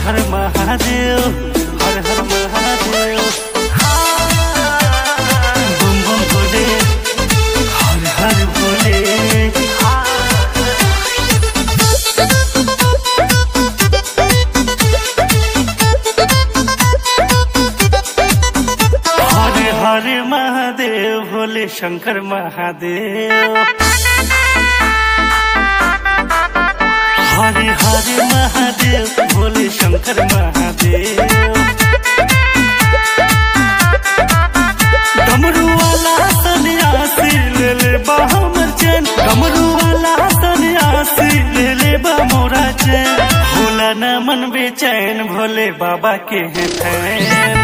हर महादेव हर हर महादेव बम बम भोले हर हर भोले हर हर महादेव भोले शंकर महादेव हरे हरे महादेव भोले शंकर महादेव डमरू वाला सन्यासी ले ले बा हमर चैन डमरू वाला सन्यासी ले ले बा मोरा चैन भोला न मन बेचैन भोले बाबा के हैं फैन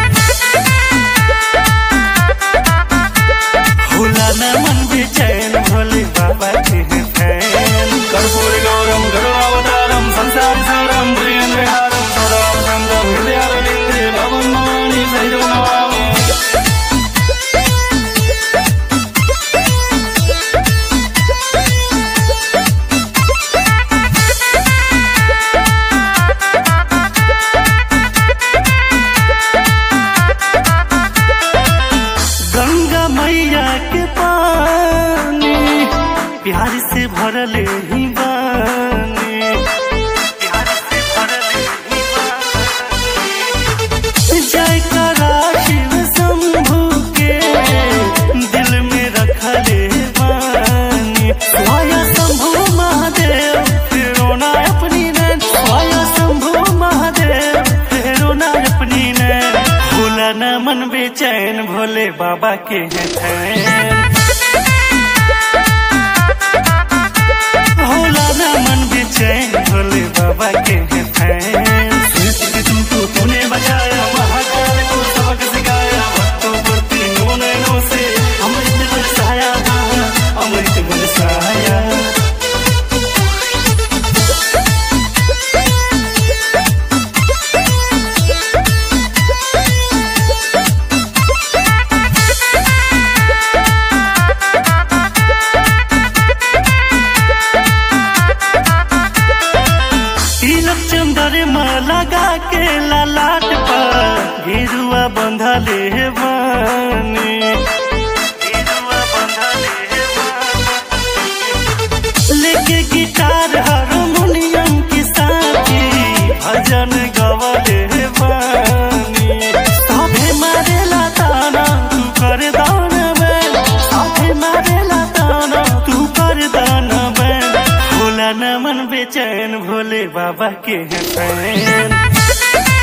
भोला न मन बेचैन भोले बाबा के हैं फैन कर्पूर गौरम गरुड़ावतारम संसार सारम प्रियं विहारम सदाम संगम हृदयारविंदे भवन मानि सहितं नमामि गंगा मैया के पानी प्यार से भरले ही बानी प्यार से भरले ही बानी जय करा शिव शंभु के दिल में रखले बानी स्वाया शंभु महादेव फेरो ना अपनी नैन स्वाया शंभु महादेव फेरो ना अपनी नैन भोला न मन बेचैन भोले बाबा के हैं फैन भोला न मन बेचैन भोले बाबा के हैं फैन सृष्टि के तुमको तूने बचाया महाकाल को सबक सिखाया भक्तों पर तीनों नैनों से अमृत बरसाया अमृत बरसाया तिलक चंद्रमा लगा के ललाट पर गिरुआ बंधले बानी गिरुआ बंधले बानी। लेके गिटार हारमोनियम की साथी भजन गवले बानी साथे मारेला ताना तू कर दान बैन साथे मारेला ताना तू कर दान बैन भोला न मन बेचैन भोले बाबा के हैं फैन